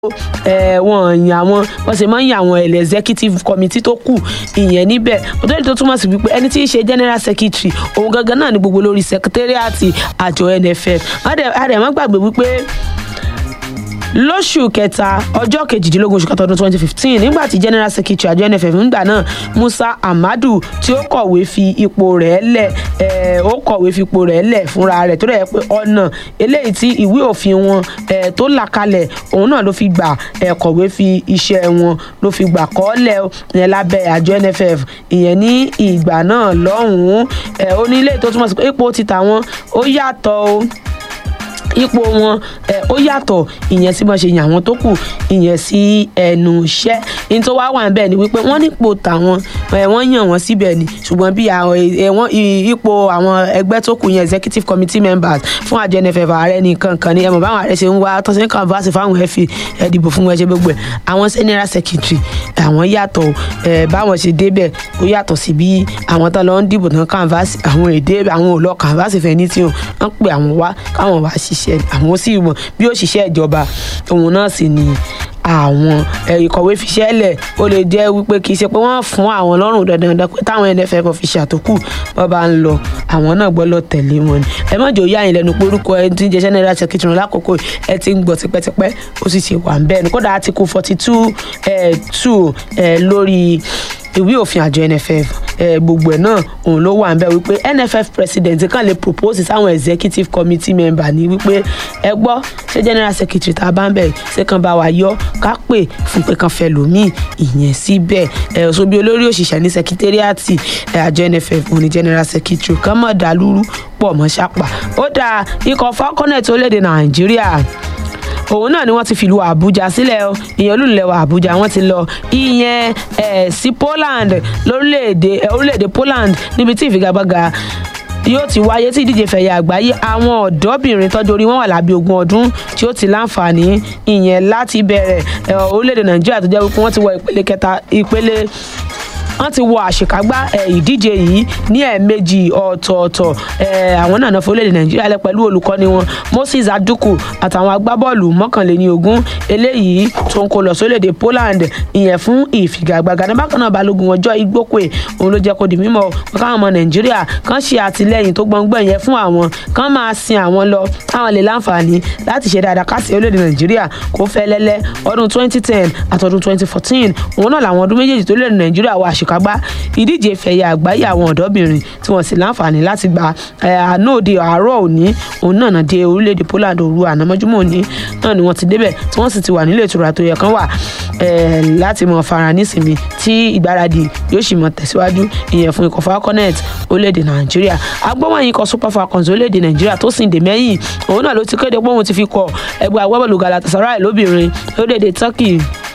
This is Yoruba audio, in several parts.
wọn yàn àwọn wọ́n sì máa ń yàn àwọn executive committee tó kù ìyẹn níbẹ̀ òtún tó túmọ̀ sí wípé ẹni tí í ṣe general secretary òun gangan náà ni gbogbo lórí secretariat àjọ nff àdèmọ́ gbàgbé wípé lóṣù kẹta ọjọ́ kejìdínlógún oṣù kẹta ọdún twenty fifteen nígbà tí general secretary àjọ nff ńgbà náà musa amadu tí ó kọ̀wé fi ipò rẹ̀ lẹ̀ ó kọ̀wé fi ipò rẹ̀ lẹ̀ fúnra rẹ̀ tó rẹ̀ pé ọ̀nà eléyìí tí ìwé òfin wọn tó là kalẹ̀ òun náà ló fi gbà kọ̀wé fi iṣẹ́ wọn ló fi gbà kọ́lẹ̀ yẹn lábẹ́ àjọ nff ìyẹn ní ìgbà náà lọ́hùn-ún ó ní ilé tó túmọ̀ sí pé ipò ti tà wọn ó yàtọ̀ o ipò wọn ó yàtọ̀ ìyẹn sí bọ́n ṣe yàn àwọn tó kù ìyẹn sí ẹnu iṣẹ́ ní tó wá wà níbẹ̀ ni wípé wọ́n nípò tàwọn wọ́n yàn wọ́n síbẹ̀ ni ṣùgbọ́n bí àwọn ipò àwọn ẹgbẹ́ tó kù yẹn executive committee members fún àjọ nff ààrẹ nìkan kan ni ẹ mọ̀ báwọn ààrẹ ṣe ń wá tó ṣe ń canvass fáwọn ẹ̀fì ẹ̀dìbò fún wọn ṣe gbogbo ẹ̀ àwọn general secretary àwọn yàtọ̀ báwọn ṣe débẹ̀ ó yàtọ̀ sí bí àwọn tán lọ ń dìbò tán canvass àwọn èdè àwọn ò lọ canvass fẹ́ ní tí wọ́n pè àwọn wá káwọn wá ṣiṣẹ́ ṣiṣẹ́ àwọn sì mọ̀ bí òṣìṣẹ́ ìjọba òun náà sì ni àwọn ìkọ̀wé fiṣẹ́ lẹ̀ ó lè jẹ́ wípé kì í ṣe pé wọ́n fún àwọn lọ́rùn dandan pé táwọn nff official tó kù bọ́ bá ń lọ àwọn náà gbọ́ lọ tẹ̀lé wọn ni ẹ má jò yá yín lẹ́nu pé orúkọ ẹ ti ń jẹ́ general secretary lákòókò ẹ ti ń gbọ́ tipẹ́tipẹ́ ó sì ṣe wà ń bẹ́ẹ̀ ni kódà article forty two two lórí ìwé òfin àjọ nff gbogbo ẹ náà òun ló wà ń bẹ wípé nff president kàn lè propose sáwọn executive committee member ní wípé ẹ gbọ́ ṣé general secretary tá a bá ń bẹ̀ ṣé kan bá wa yọ ká pè fún pé kan fẹ́ lòmíì ìyẹn síbẹ̀ ẹ̀ ọ̀ṣọ́ bí olórí òṣìṣẹ́ ní secretariat àjọ nff òun ní general secretary kan mọ̀ dàlúrú pọ̀ mọ́ ṣàpà ó dáa ikọ̀ falconet orílẹ̀-èdè nàìjíríà òun náà ni wọ́n ti fìlú àbújá sílẹ̀ o ìyẹn olùlẹ̀wà àbújá wọ́n ti lọ ìyẹn ẹ̀ sí poland lórílẹ̀‐èdè orílẹ̀‐èdè poland níbi tí ìfigagbága yóò ti wáyé tí ìdíje fẹ̀yà àgbáyé àwọn ọ̀dọ́bìnrin tọ́jú orí wọn wà lábẹ́ ogún ọdún tí ó ti láǹfààní ìyẹn láti bẹ̀rẹ̀ orílẹ̀‐èdè nàìjíríà tó jẹ́ wípé wọ́n ti wọ ìpele kẹta ìpele wọ́n ti wọ àṣekágbá ìdíje yìí ní ẹ̀ẹ̀mejì ọ̀tọ̀ọ̀tọ̀ àwọn náà náà fọlẹ́dẹ̀ nàìjíríà lẹ pẹ̀lú olùkọ́ni wọn moses aduku àtàwọn agbábọ́ọ̀lù mọ́kànléní ogún eléyìí tó ń kó lọ sórílẹ̀‐èdè poland ìyẹn fún ìfigagbága ní bákan náà balógun ọjọ́ igbókè òun ló jẹ́ kó di mímọ́ káwọn ọmọ nàìjíríà kan ṣe àtìlẹ́yìn tó gbọ̀ngbọ̀n yẹn fún àwọn kan máa sin àwọn lọ káwọn lè láǹfààní láti ṣe dáadáa káṣí orílẹ̀‐èdè nàìjíríà kó fẹ́ lẹ́lẹ́ ọdún 2010 àtọdún 2014 òun náà làwọn ọdún méjèèjì tó lórílẹ̀‐èdè nàìjíríà wà àṣek àṣekágbá ìdíje fẹ̀yà àgbáyé àwọn ọ̀dọ́bìnrin tí wọ́n sì láǹfààní láti gba àná òde àárọ̀ òní òun náà náà dé orílẹ̀-èdè poland òru ànámọ́júmọ́ òní náà ni wọ́n ti débẹ̀ tí wọ́n sì ti wà nílé ìtura tó yẹ kán wà láti mọ fara nísìmí tí ìgbáradì yóò sì mọ tẹ̀síwájú ìyẹn fún ikọ̀ falconet orílẹ̀-èdè nàìjíríà agbọ́wọ́n ikọ̀ super falcons orílẹ̀-èdè nàìjíríà tó sì ń dè mẹ́yìn òun náà ló ti kéde pé òun ti fi kọ ẹgbẹ́ agbábọ́ọ̀lù galatasaray lóbìnrin lórílẹ̀-èdè turkey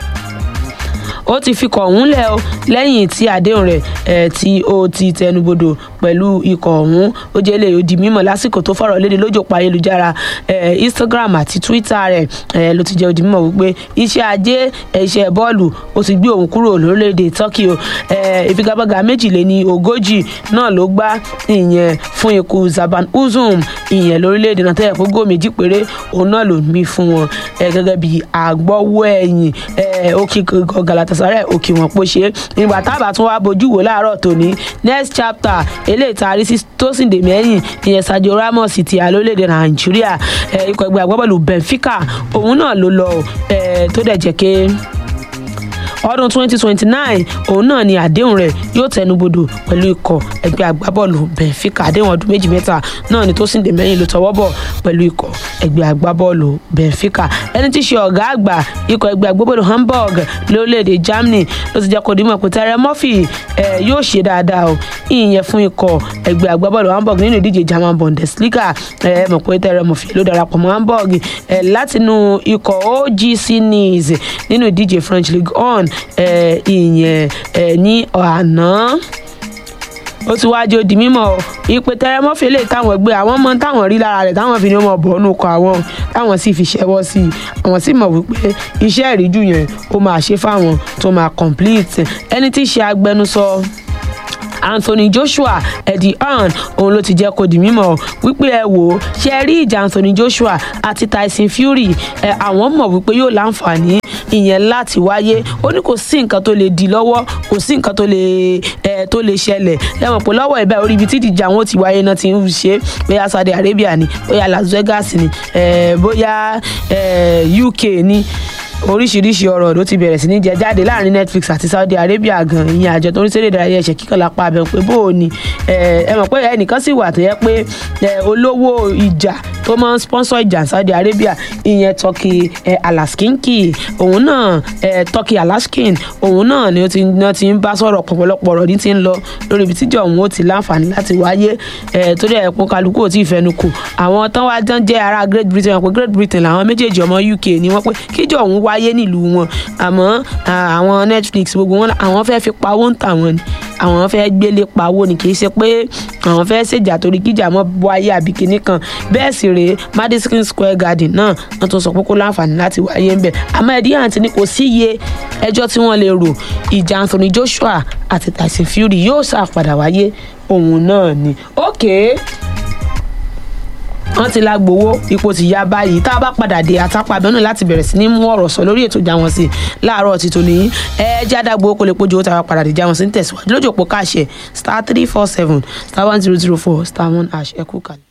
ó ti fi kọ̀ ọ̀hún lẹ̀ o lẹ́yìn tí àdéhùn rẹ̀ ẹ̀ tí ó ti tẹnubodò pẹ̀lú ikọ̀ ọ̀hún ó jẹ́ lè di mímọ̀ lásìkò tó fọ̀rọ̀ léde lójú òpó ayélujára ẹ̀ instagram àti twitter rẹ̀ ẹ̀ ló ti jẹ́ di mímọ̀ wípé iṣẹ́ ajé iṣẹ́ bọ́ọ̀lù ó ti gbé òun kúrò lórílẹ̀‐èdè turkey o ẹ̀ ìfigagbága méjìléní ogójì náà ló gbá ìyẹn fún ikú zaban uzum ìyẹn lórílẹ̀‐èdè náà tẹ́lẹ̀ fún góò méjì péré òun náà ló ń bí fún wọn ẹ̀ gẹ́gẹ́ bí àgbọ̀wọ́ ẹ̀yìn ẹ̀ ó kí galatasaray òkè wọn pọ̀ ṣe nígbà tábà tún wá bójú wò láàárọ̀ tòní next chapter eléyìí tá a rí sí tósìndè mẹ́yìn ìyẹn sadio ramos ti àlólédè nàìjíríà ikọ̀ ẹgbẹ́ agbábọ́ọ̀lù benfica òun náà ló lọ tó dẹ̀ jẹ́ ké ọdún 2029 òun náà ni àdéhùn rẹ̀ yóò tẹnubodò pẹ̀lú ikọ̀ ẹgbẹ́ agbábọ́ọ̀lù benfica àdéhùn ọdún méjì mẹ́ta náà ni tó sì ń dè mẹ́yìn ló tọwọ́ bọ̀ pẹ̀lú ikọ̀ ẹgbẹ́ agbábọ́ọ̀lù benfica ẹni tí í ṣe ọ̀gá àgbà ikọ̀ ẹgbẹ́ agbábọ́ọ̀lù hamburg lórílẹ̀‐èdè germany ló ti jẹ́ kó dimọ̀ pé tẹ́rẹ murphy yóò ṣe dáadáa o ìyẹn fún ikọ̀ ẹgbẹ́ agbábọ́ọ̀lù hamburg nínú ìdíje german bundesliga ẹ mọ̀ pé tẹ́rẹ murphy ló darapọ̀ mọ́ hamburg látinú ikọ̀ ogc nice nínú ìdíje french league one ìyẹn ní àná ó ti wáá di mímọ̀ ìpè tẹrẹmọfì lè táwọn gbé àwọn mọ táwọn rí lára rẹ̀ táwọn fi ní ọmọ bọnú kọ àwọn táwọn sì fi ṣẹwọ́ sí i àwọn sì mọ̀ wípé iṣẹ́ ìríjú yẹn ó máa ṣe fáwọn tó máa complete ẹni tí í ṣe agbẹnusọ anthony joshua eddie hearn òun ló ti jẹ́ kó di mímọ̀ wípé ẹ wò ó ṣe rí ìjà anthony joshua àti tyson fury ẹ àwọn mọ̀ wípé yóò láǹfààní ìyẹn láti wáyé ó ní kò sí nǹkan tó lè di lọ́wọ́ kò sí nǹkan tó lè ẹ tó lè ṣẹlẹ̀ lẹ́wọ̀n pé lọ́wọ́ ìbá orí ibi tí ìdíje àwọn ò ti wáyé náà ti ń ṣe bóyá saudi arabia ni bóyá las vegas ni ẹ bóyá ẹ uk ni oríṣiríṣi ọ̀rọ̀ ló ti bẹ̀rẹ̀ sí ní jẹ jáde láàrin netflix àti saudi arabia gan ìyẹn àjọ tó ń ṣeré ìdárayá ẹ̀ṣẹ̀ kíkan lápá abẹ́ pé bó o ní ẹ mọ̀ pé ẹnìkan sì wà tó yẹ pé olówó ìjà tó máa ń sponsor ìjà saudi arabia ìyẹn turkey alaskinki òun náà turkey alaskin òun náà ni ó ti ń bá sọ̀rọ̀ pọ̀pọ̀lọpọ̀ ọ̀rọ̀ ní ti ń lọ lórí ibi tíjọ òun ó ti láǹfààní láti wáyé tó dẹ̀ ẹ̀kún kálukú ò tí ì fẹnu kù àwọn tán wá jẹ́ jẹ́ ará great britain wọn pé great britain làwọn méjèèjì ọmọ uk ni wọ́n pé kíjọ òun wáyé nílùú wọn àmọ́ àwọn netflix gbogbo wọn àwọn fẹ́ fi pawó ń tà wọn ni àwọn fẹ́ gbélé pawó ni kì í ṣe pé àwọn fẹ́ ṣèjà torí kíjà mọ́ wáyé àbí kinní kan bẹ́ẹ̀ sì rèé madison square garden náà wọ́n tún sọ pé kó láǹfààní láti wáyé ń bẹ̀ àmọ́ ẹ̀dí àǹtí ni kò sí iye ẹjọ́ tí wọ́n lè rò ìjà anthony joshua àti tyson fury yóò ṣàpadà wáyé òun náà ni okay wọ́n ti la gbowó ipò ti ya báyìí tá a bá padà dé àtàpà abẹ́nú láti bẹ̀rẹ̀ sí ní mú ọ̀rọ̀ sọ lórí ètò ìjà wọn sí láàárọ̀ ti tòní ẹ jáde gbowó kó lè pójú owó tá a bá padà dé ìjà wọn sí ń tẹ̀síwájú lójú òpó káàṣẹ star three four seven star one zero zero four star one hash ẹ kú kalẹ̀.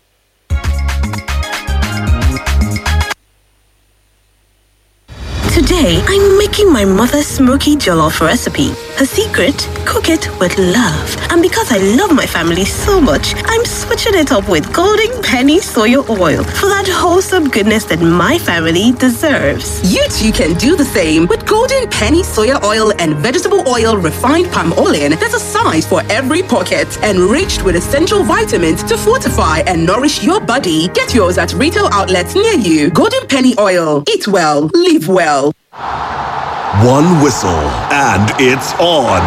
Today, I'm making my mother's smoky jollof recipe. Her secret? Cook it with love. And because I love my family so much, I'm switching it up with Golden Penny Soya Oil for that wholesome goodness that my family deserves. You too can do the same with Golden Penny Soya Oil and Vegetable Oil Refined Palm Oil. There's a size for every pocket, enriched with essential vitamins to fortify and nourish your body. Get yours at retail outlets near you. Golden Penny Oil. Eat well, live well. One whistle, and it's on.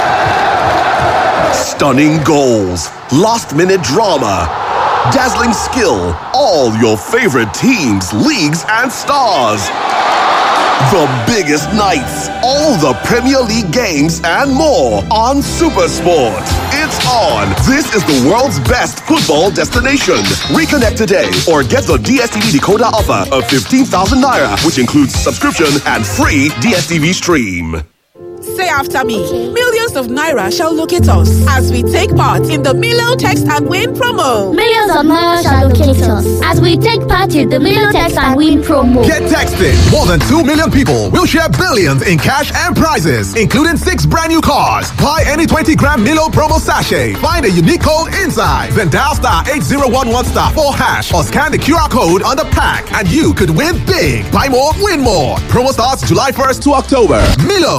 Stunning goals, last minute drama, dazzling skill, all your favorite teams, leagues, and stars. The biggest nights, all the Premier League games, and more on Supersport. It's on. This is the world's best football destination. Reconnect today or get the DSTV decoder offer of 15,000 naira, which includes subscription and free DSTV stream. Say after me. Millions of naira shall locate us as we take part in the Milo Text and Win promo. Millions of naira shall locate us as we take part in the Milo Text and Win promo. Get texted. More than 2 million people will share billions in cash and prizes, including six brand new cars. Buy any 20 gram Milo promo sachet. Find a unique code inside. Then dial star 8011 star 4 hash or scan the QR code on the pack and you could win big. Buy more, win more. Promo starts July 1st to October. Milo.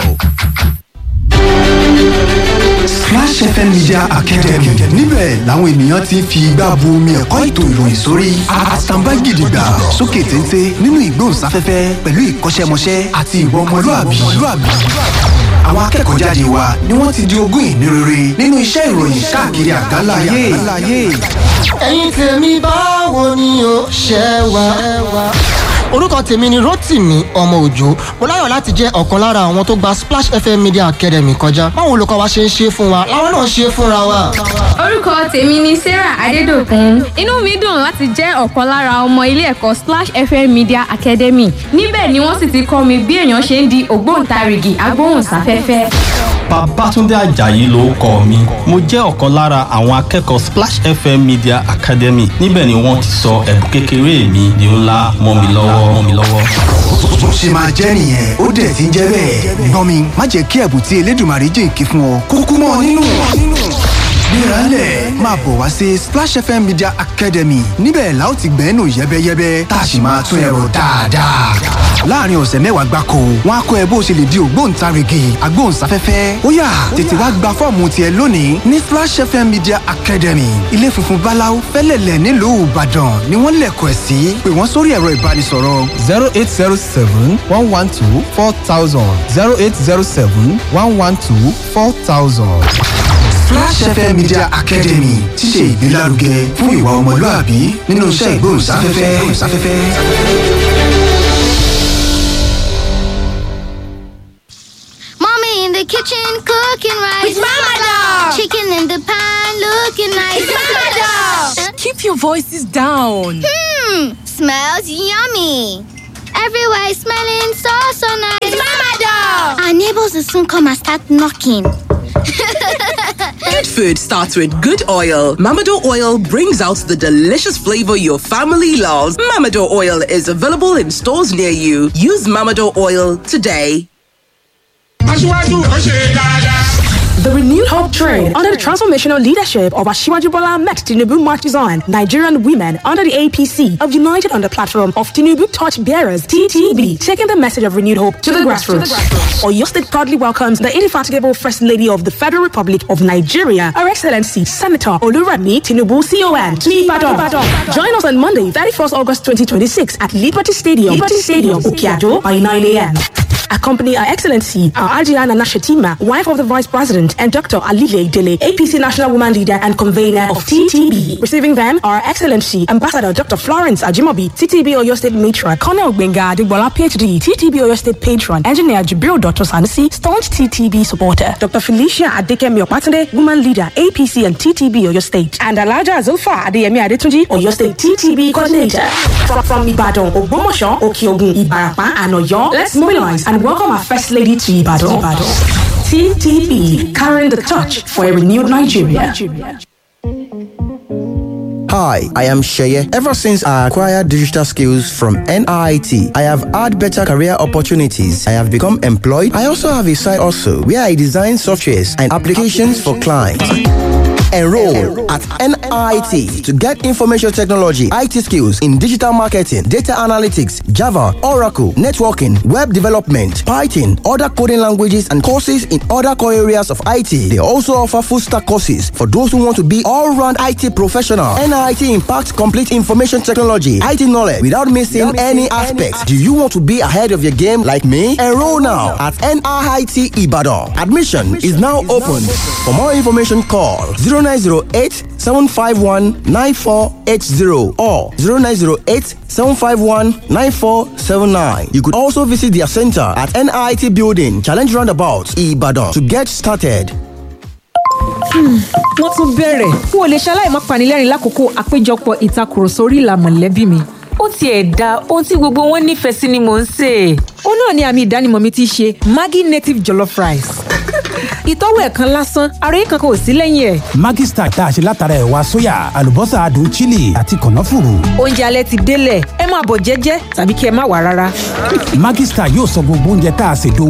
Splash FM Media Academy níbẹ̀ làwọn ènìyàn ti ń fi igbá bu omi ẹ̀kọ́ ètò ìròyìn sórí àtàǹbá gidigba sókè téńté nínú ìgbóhùnsáfẹ́fẹ́ pẹ̀lú ìkọ́ṣẹ́mọṣẹ́ àti ìwà ọmọlúàbí. Àwọn akẹ́kọ̀ọ́ jáde wa ni wọ́n ti di ogún ìní rere nínú iṣẹ́ ìròyìn káàkiri àgbáńlá ayé. ẹ̀yin tèmi báwo ni o ṣe wà. orúkọ tèmi ni rotimi ọmọ òjò mo láyọ̀ láti jẹ́ ọ̀kan lára àwọn tó gba splash fm media academy kọjá báwo olùkọ́ wa ṣe ń ṣe fún wa làwọn náà ṣe fúnra wa. orúkọ tèmi ni sarah adédọkùn inú mi dùn láti jẹ́ ọ̀kan lára ọmọ ilé ẹ̀kọ́ splash fm media academy níbẹ̀ ni wọ́n sì ti kọ́ mi bí èèyàn ṣe ń di ògbóǹtarìgì agbóhùnsáfẹ́fẹ́. Babátúndé Àjàyí ló kọ mi. Mo jẹ́ ọ̀kan lára àwọn akẹ́kọ̀ọ́ Splash FM Media Academy. Níbẹ̀ ni wọ́n ti sọ ẹ̀bùn kékeré mi di ńlá mọ́ mi lọ́wọ́ mọ́ mi lọ́wọ́. Bó ṣe máa jẹ́ nìyẹn ó dẹ̀ ti ń jẹ́ bẹ́ẹ̀. Gbọ́n mi má jẹ́ kí ẹ̀bùn tí Elédùmarè jìnkí fún ọ kúkú mọ́ ọ nínú. Gbéralẹ̀ máa bọ̀ wá sí Splash FM Media Academy níbẹ̀ la ó ti gbẹ́nu yẹ́bẹ́yẹ́bẹ́ tá a sì máa tún ẹ̀rọ dáadáa. Láàárín ọ̀sẹ̀ mẹ́wàá gbáko, wọ́n á kọ́ ẹ bó o ṣe lè di ògbóǹtarìgì agbóhùnsáfẹ́fẹ́. Ó yá tètè wá gba fọ́ọ̀mù tiẹ̀ lónìí ní Splash FM Media Academy. Ilé funfun Báláú fẹ́lẹ̀lẹ̀ nílùú Ìbàdàn ni wọ́n lẹ̀kọ̀ ẹ̀ sí. Pè wọ́n sórí ẹ̀rọ ìbánisọ̀rọ̀. zero eight zero seven one one two four thousand zero eight zero seven one one two four thousand. Flash FM Media Academy ti ṣe ìgbélárugẹ fún ìwà ọmọlúàbí nínú iṣẹ́ ìgbóhùnsáfẹ́fẹ́. Mommy in the kitchen cooking rice. With Mama Dog. Chicken in the pan looking nice. Mama Doll. Keep your voices down. Hmm, smells yummy. Everywhere is smelling so so nice. It's Mama Doll. Our neighbors will soon come and start knocking. Good food starts with good oil. Mamado oil brings out the delicious flavor your family loves. Mamado oil is available in stores near you. Use Mamado oil today. The renewed hope train under the transformational leadership of Ashiwaju Bola Ahmed Tinubu marches on. Nigerian women under the APC have united on the platform of Tinubu Torch Bearers (TTB), taking the message of renewed hope to, the, grassroots. Oyo State proudly welcomes the indefatigable First Lady of the Federal Republic of Nigeria, Her Excellency Senator Oluremi Tinubu CON to Ibadan. Join us on Monday, 31st August 2026 at Liberty Stadium, Liberty Stadium, Okiado by 9 a.m. Accompany Her Excellency, our Adriana Nashatima, wife of the Vice President, and Dr. Alile Dele, APC National Woman Leader and Convener of TTB. Receiving them are Her Excellency, Ambassador Dr. Florence Ajimobi, TTB Oyo State Matron, Colonel Benga Adegbola, PhD, TTB Oyo State Patron, Engineer Jibril Dr. Sanusi, staunch TTB supporter, Dr. Felicia Adekemi Opatande, Woman Leader, APC and TTB Oyo State, and Alaja Zulfa Adeyemi Adetunji, Oyo State TTB Coordinator. From, from Ibadan, Ogbomosho, Okiogun, Ibarapa, and Oyo, let's mobilize and welcome our First Lady to Ibadan. Ibadan. TTB, carrying the torch for a renewed Nigeria. Hi, I am Sheye. Ever since I acquired digital skills from NIT, I have had better career opportunities. I have become employed. I also have a side also where I design softwares and applications for clients. Enroll at NIT to get information technology, IT skills in digital marketing, data analytics, Java, Oracle, networking, web development, Python, other coding languages, and courses in other core areas of IT. They also offer full stack courses for those who want to be all round IT professional. NIT impacts complete information technology, IT knowledge without missing any aspects. Do you want to be ahead of your game like me? Enroll now at NIT Ibadan. Admission is now open. For more information, call 0908 751 9480 or 0908 751 9479. You could also visit their center at NIT Building, Challenge Roundabout, Ibadan to get started. wọ́n tún bẹ̀rẹ̀ n ò lè ṣaláì má panilẹ́rìn lákòókò àpéjọpọ̀ ìtakùrọ̀sọ orí ìlà mọ̀lẹ́bí mi. ó tiẹ̀ da ohun tí gbogbo wọn nífẹ̀ẹ́ sí ni mò ń sè é. ó náà ni àmì ìdánimọ̀ mi ti ṣe maggi native jollof rice. ìtọ́wò ẹ̀kan lásán ara yìí kankan ò sí lẹ́yìn ẹ̀. Maggi Star tá a ṣe látara ẹ̀wà sóyà àlùbọ́sà adùn chili àti kànáfùrù. oúnjẹ alẹ́ ti délẹ̀ ẹ máa bọ̀ jẹ́jẹ́ tàbí kí ẹ má wà rárá. Maggi Star yóò sọ gbogbo oúnjẹ tá a ṣètò